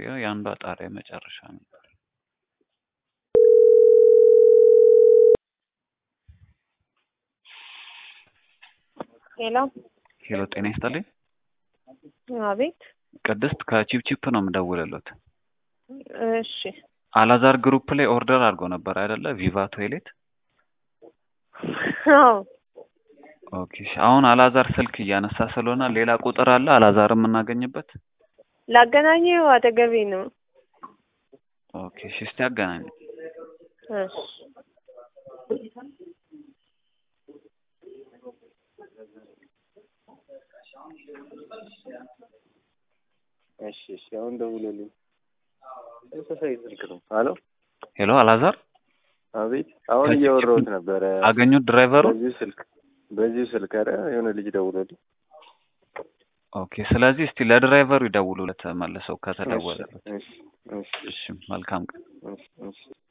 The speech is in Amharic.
ይኸው የአንዷ ጣሪያ መጨረሻ ነበር። ሄሎ ሄሎ ጤና ይስጥልኝ። አቤት። ቅድስት ከቺፕቺፕ ነው የምደውልሎት። እሺ አላዛር ግሩፕ ላይ ኦርደር አድርጎ ነበር አይደለ? ቪቫ ቶይሌት። አዎ ኦኬ እሺ። አሁን አላዛር ስልክ እያነሳ ስለሆነ ሌላ ቁጥር አለ አላዛር የምናገኝበት? ላገናኘው አጠገቤ ነው። ኦኬ እሺ። እስቲ አገናኝ። እሺ እሺ እሺ። አሁን ደውሎልኝ ተመሳሳይ ስልክ ነው። ሄሎ ሄሎ አላዛር አቤት። አሁን ከቺፕቺፕ እያወራሁት ነበረ አገኙት ድራይቨሩ? በዚሁ ስልክ በዚሁ ስልክ። ኧረ የሆነ ልጅ ደውሎልኝ። ኦኬ ስለዚህ እስቲ ለድራይቨሩ ይደውሉለት መልሰው ከተደወለለት። እሺ እሺ እሺ መልካም ቀን። እሺ እሺ